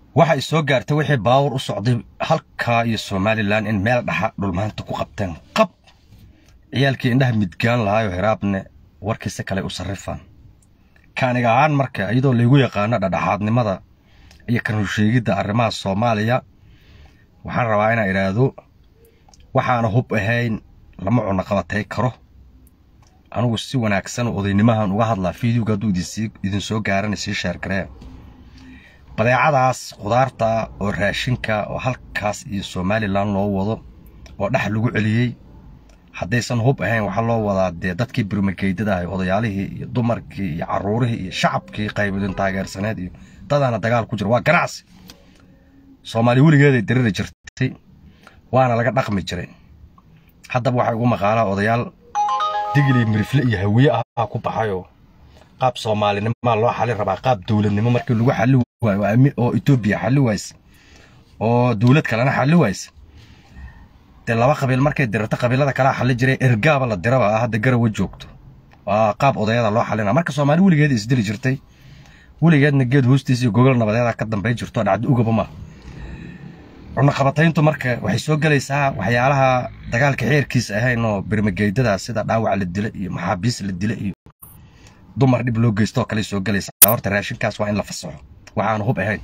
waxa ay soo gaartay wixii baawur u socday halkaa iyo somalilan in meel dhaxa dhulmaanta ku qabteen qab ciyaalkii indhaha midgaan lahaayo hiraabne warkiisa kale u sarrifaan kaaniga ahaan marka iyadoo laygu yaqaano dhadhaxaadnimada iyo kanusheegidda arrimaha soomaaliya waxaan rabaa inaan idhaahdo waxaana hub ahayn lama cunno qabatay karo anugu si wanaagsan odaynimahan uga hadlaa fideoga hadduu idin soo gaarana sii sheergaree badeecadaas khudaarta oo raashinka oo halkaas iyo somalilan loo wado oo dhex lagu celiyey haddaysan hub ahayn waxaa loo wadaa dee dadkii birmageydada ahay odayaalihii iyo dumarkii iyo carruurihii iyo shacabkii qaybidin taageersaneed iyo dadaana dagaal ku jira waa ganacsi soomaali weligeeday diriri jirtay waana laga dhaqmi jiray haddaba waxaa ugu maqaalaa odayaal digli mirifle iyo hawiye ah ku baxayoo qaab soomaalinimaa loo xalin rabaa qaab dowladnimo markii lagu xali waayo oo etoobiya xali wayse oo dowlad kalena xali wayse dee laba qabiil markay dirarto qabiilada kalea xali jiray ergaaba la diraba ah hadda garawa joogto waa qaab odayada loo xalina marka soomaali weligeed isdili jirtay weligeedna geed hoostiisa iyo gogol nabadeeda ka dambay jirto dhacdi ugaba ma cunaqabatayntu marka waxay soo gelaysaa waxyaalaha dagaalka xeerkiisa ahayn oo birmageydada sida dhaawac la dila iyo maxaabiis la dila iyo dumar dhib loo geysto oo kale soo gelaysaa horta raashinkaas waa in la fasaxo waxaanu hub ahayn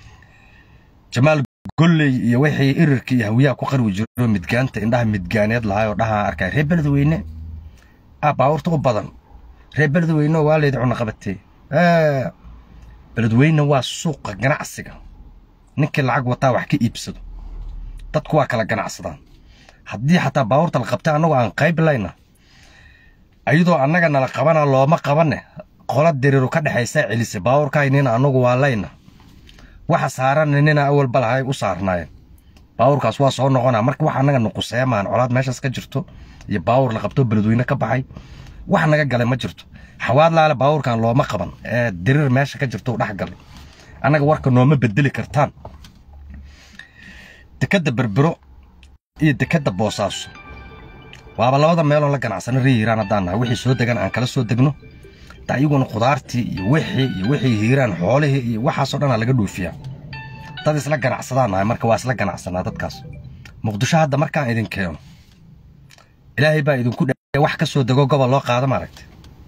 jamaal golley iyo wixii irirka iyo hawiyaha ku qarwi jiro midgaanta indhaha midgaaneed lahaay oo dhahaa arkay reer beledweyne ah baawurta u badan reer beledweyne waa laydi cunaqabatay beledweyne waa suuqa ganacsiga ninkii lacag wataa wax ka iibsado dadku waa kala ganacsadaan haddii xataa baawurta la qabtay annagoo aan qayb layna ayadoo annaga nala qabana looma qabanne qola diriru ka dhexaysaa celisay baawurkaynina annagu waa layna waxa saaranna nina awalba lahay u saarnaayeen baawurkaas waa soo noqonaa marka wax annaga nuquseemaan colaad meeshaas ka jirto iyo baawur la qabto beledweyne ka baxay wax naga galay ma jirto xawaad laale baawurkan looma qaban ee dirir meesha ka jirto u dhex galay annaga warka nooma bedeli kartaan dekadda berbero iyo dekadda boosaaso waaba labada meeloo la ganacsano ree hiiraan haddaan nahay wixii soo degan aan kala soo degno da iyaguna khudaartii iyo wixii iyo wixii hiiraan xoolihii iyo waxaasoo dhanaa laga dhoofiyaa dad isla ganacsadaan nahay marka waa isla ganacsanaa dadkaas muqdisho hadda markaan idin keeno ilaahay baa idinku dhe wax ka soo dego gobol loo qaado maaragta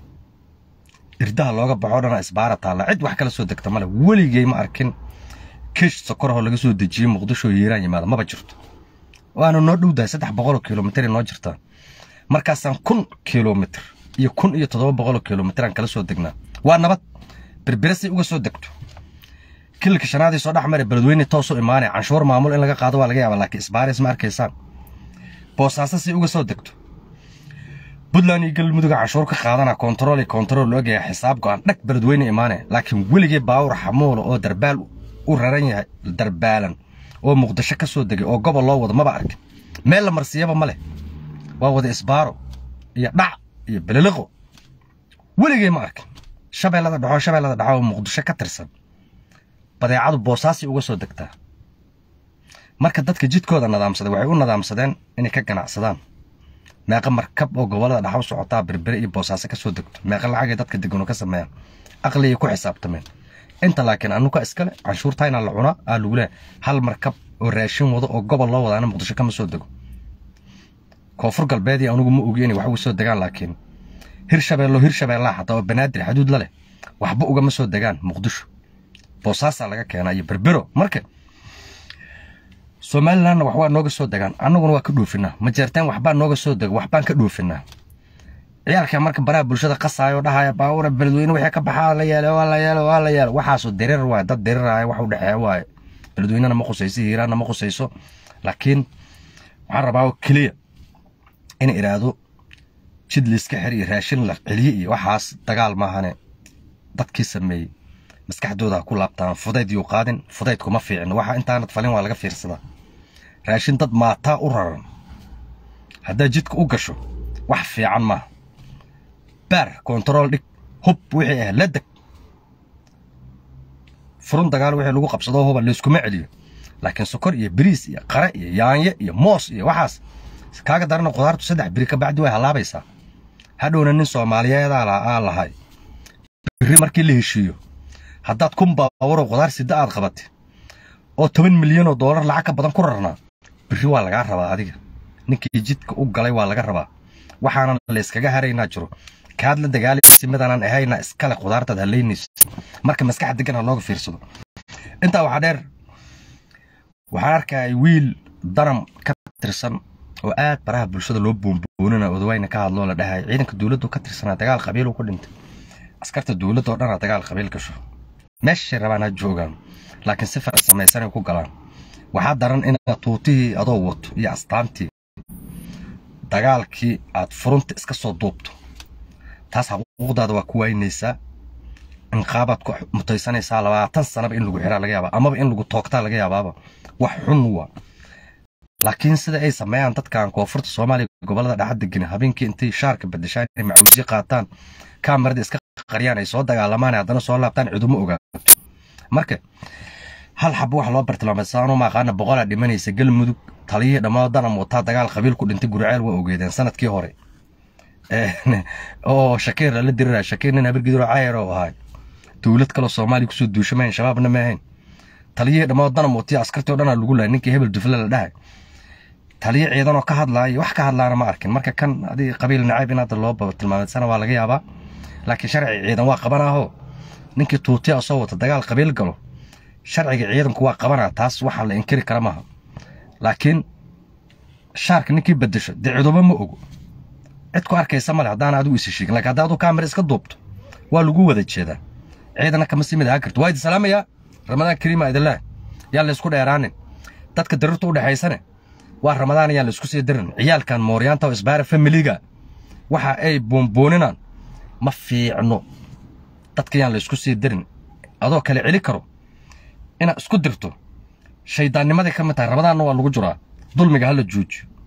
irdaha looga baxoo dhana isbaara taalla cid wax kala soo degta male weligay ma arkin kish sokorahoo laga soo dejiyey muqdisho hiiraan yimaada maba jirto waana noo dhowdahay saddex boqoloo kilomitr noo jirtaa markaasaan kun kilomitr iyo kun iyo toddoba boqoloo kilomitr aan kala soo degnaa waa nabad berbirasay uga soo degto kililka shanaadii soo dhex mare beledweyne toosoo imaanaya canshuur maamul in laga qaado waa laga yaaba laakiin isbaaris ma arkaysaan boosaaso say uga soo degto puntland iyo galmudug canshuur ka qaadana kontarool iyo kontarool loo ogaya xisaab go'an dhag beledweyne imaanaya laakiin weligii baawur xamuula oo darbaal u raran yahay darbaalan oo muqdisho ka soo degay oo gobol loo wado maba arkin meel la marsiyaba ma leh waa wada isbaaro iyo dhac iyo beliliqo weligay ma arkin shabeellada dhaxoo shabeellada dhaxo oo muqdisho ka tirsan badeecadu boosaasi uga soo degtaa marka dadka jidkooda nadaamsaday waxay u nadaamsadeen inay ka ganacsadaan meeqa markab oo gobollada dhaxo socotaa berbere iyo boosaaso ka soo degto meeqa lacagay dadka degano ka sameeyaan aqligay ku xisaabtameen inta laakiin anuka iskale canshuurtayna la cunaa aa lagu leehay hal markab oo raashin wado oo gobol loo wadaana muqdisho kama soo dego koonfur galbeedii anugu ma ogi inay wax uga soo degaan laakiin hirshabeello hirshabeellaha xataa oo banaadir xaduud la leh waxba ugama soo degaan muqdisho boosaasaa laga keenaa iyo berbero marka somalilandna wax waa nooga soo degaan annaguna waa ka dhoofinaa majeerteen waxbaa nooga soo dego waxbaan ka dhoofinaa ciyaalka marka baraha bulshada qasaayo dhahaya baawura beledweyne wixii ka baxaa la yeelay waa la yeelay waa la yeelay waxaasu dirir waaye dad diriraya wax u dhexeeya waaye beledweynena ma khusayso hiiraanna ma khusayso laakiin waxaan rabaa oo keliya in idhaahdo jid layska xir iyo raashin la celiye iyo waxaas dagaal maahane dadkii sameeyey maskaxdooda ha ku laabtaan fudayd yuu qaadin fudayd kuma fiicin waxa intaanad falin waa laga fiirsadaa raashin dad maataa u raran haddaad jidka u gasho wax fiican maaha baar kontarool dhig hub wixii ah la deg furun dagaal wixii lagu qabsado huba layskuma celiyo laakiin sokor iyo bariis iyo qare iyo yaanye iyo moos iyo waxaas kaaga darana khudaartu saddex biri ka bacdi way halaabaysaa hadhowna nin soomaaliyeedaa aa lahay biri markii la heshiiyo haddaad kun baawaro khudaar sida aad qabatay oo toban milyan oo doolar lacag ka badan ku rarnaa berri waa lagaa rabaa adiga ninkii jidka u galay waa laga rabaa waxaanan layskaga haraynaa jiro kaad la dagaalaysa midaanan ahayna iskale khudaartaad halaynaysa marka maskax degan ha looga fiirsado intaa waxaa dheer waxaan arkaya wiil daram ka tirsan oo aad baraha bulshada loo boonboonina odawayna ka hadloo la dhahay ciidanka dowladdu ka tirsanaa dagaal qabiil ku dhintay askarta dowladda oo dhanaa dagaal qabiil gasho meeshay rabaan ha joogaan laakiin si farsamaysanay ku galaan waxaa daran inaad tuutihii adoo wato iyo astaantii dagaalkii aad furunta iska soo duubto taas xuquuqdaada waa ku waynaysaa inqaabaad ku mutaysanaysaa labaatan sanaba in lagu xiraa laga yaabaa amaba in lagu toogtaa laga yaabaaba wax xun waa laakiin sida ay sameeyaan dadkan koonfurta soomaaliya gobolada dhexa degan habeenkii intay shaarka bedeshaan inay macuusyo qaataan kaamarada iska qariyaan ay soo dagaalamaan haddana soo laabtaan cidumo ogaato marka hal xabo wax loo bartilmaameysaano maaqaana boqolaa dhimanaysa galmudug taliyihii dhammaan danam wataa dagaal qabiil ku dhintay guriceel waa ogeedeen sanadkii hore oo shakiir la dirira shakiir nin habargidiro cayar oo ahaa dowlad kaloo soomaaliya kusoo duushamayn shabaabna ma ahayn taliyihii dhammaan danam watiya askartii o dhanaa lagu lahay ninkii hebel dufle la dhahay taliye ciidanoo ka hadlaaya wax ka hadlaana ma arkin marka kan adig qabiil nacayb in hadda loo tilmaameysana waa laga yaabaa laakiin sharci ciidan waa qabanaaho ninkii tuutiya soo wata dagaal qabiil galo sharciga ciidanku waa qabanaa taas waxaa la inkiri kara maaha laakiin shaarka ninkii bedesho dee ciduba ma ogo cid ku arkaysa male haddaana adigu isi sheegin lakin haddaa adu kaamira iska duubto waa lagu wada jeedaa ciidana kama sii mid ahaan karto waa idin salaamayaa ramadaan kariima idinlah yaan laysku dheeraanin dadka darirta u dhexaysane waa ramadaan ayaan laysku sii dirin ciyaalkan mooryaanta oo isbaara familiga waxa ay boonbooninaan ma fiicno dadka yaan laysku sii dirin adoo kale celi karo inaad isku dirto shayddaannimaday ka mid tahay ramadaanna waa lagu jiraa dulmiga hala joojiyo